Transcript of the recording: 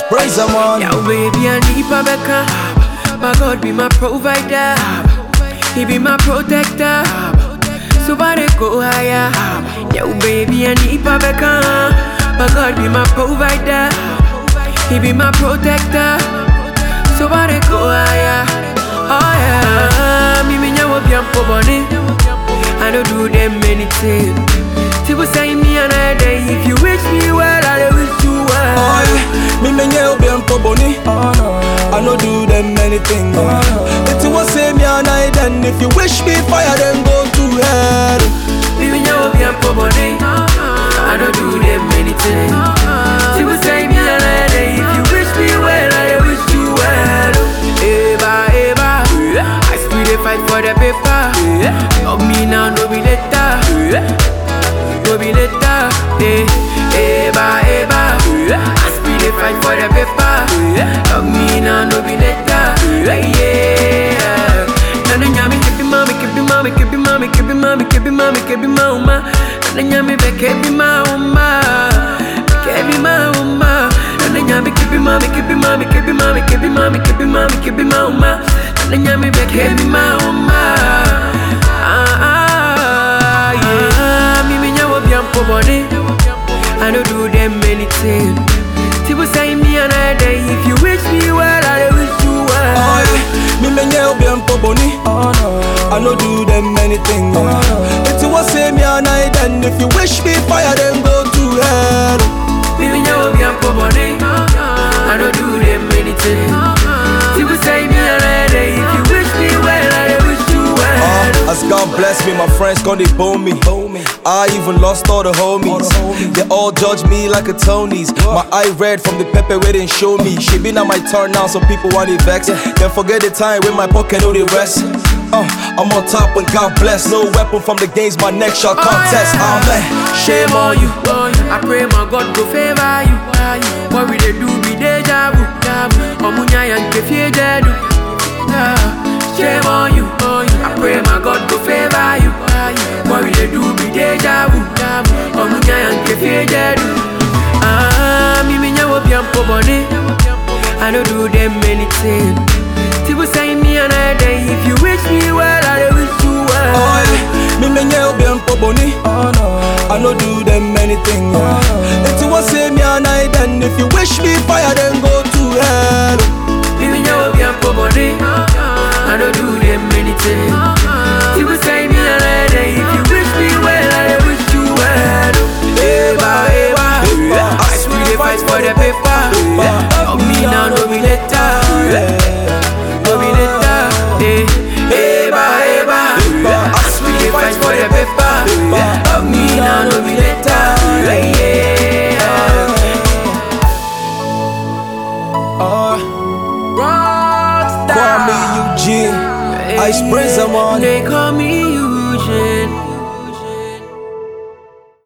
Praise the man. Yeah, baby, I need Babeka. My God be my provider. He be my protector. So body go higher. Yeah, baby, I need Babeka. My God be my provider. He be my protector. So body go higher. Oh yeah. Me me nyawo bi ampo boni. I don't do them anything. People say me another day. If you wish me well, I wish you well. Oh, yeah. Me menye obi ampo boni. I no do them anything. If you want say me and I then if you wish me fire then go to hell. Baby, now be a body. I don't do them anything. She would say me a lady. If you wish me well, I wish you well. Eva, Eva. I still dey fight for the paper. Love me now, no be later. No be later. Eh, Eva, Eva. I still dey fight for the paper. Love me now, no be later. Yeah. Nana nyami kebi mami kebi mami kebi mami kebi mami kebi mami kebi mauma Nana nyami be kebi mauma kebi mauma Nana nyami kebi mami kebi mami kebi mami kebi mami kebi mami kebi mauma Nana nyami be kebi mauma Ah ah yeah Mimi nyawo biampo boni I don't do them anything People say me another day If you wish me well I wish you Oh, well yeah. Me menye obi ampo boni. I no do them anything. If you want say me and I then if you wish me fire then go to hell. Baby, now be a body. I don't do them anything. People say me a lady. If you wish me well, I wish you well. Uh, as God bless me, my friends gonna they bone me. I even lost all the homies. They all judge me like a Tony's. My eye red from the pepper where they show me. She been on my turn now, so people want it vex. Then forget the time when my pocket know the rest. Uh, I'm on top and God bless. No weapon from the games, my neck shall contest. Amen. Shame on you. I pray my God go favor you. What we they do be deja vu. Omunya yang kefie jedu. Shame on you. I pray my God go favor you. What we they do be deja vu. Omunya yang kefie jedu. Ah, me me nyawo biampo boni. I don't do them anything. People say me another day. If you wish me well, I wish you well. Oh, yeah. Me menye obi ampo boni. I no do them anything. If you want say me and I then if you wish me fire then go to hell. Baby, now be a body. I don't do them anything. People say me a lady. If you wish me well, I wish you well. Eva, Eva. I swear they fight for the paper. Of me now, no be later. No be later. Eh, Eva, Eva. I swear they fight for the paper. Of me now, no be later. Yeah. Uh, Rockstar. Kwame Eugene, Ice Prince, I'm on. They call me you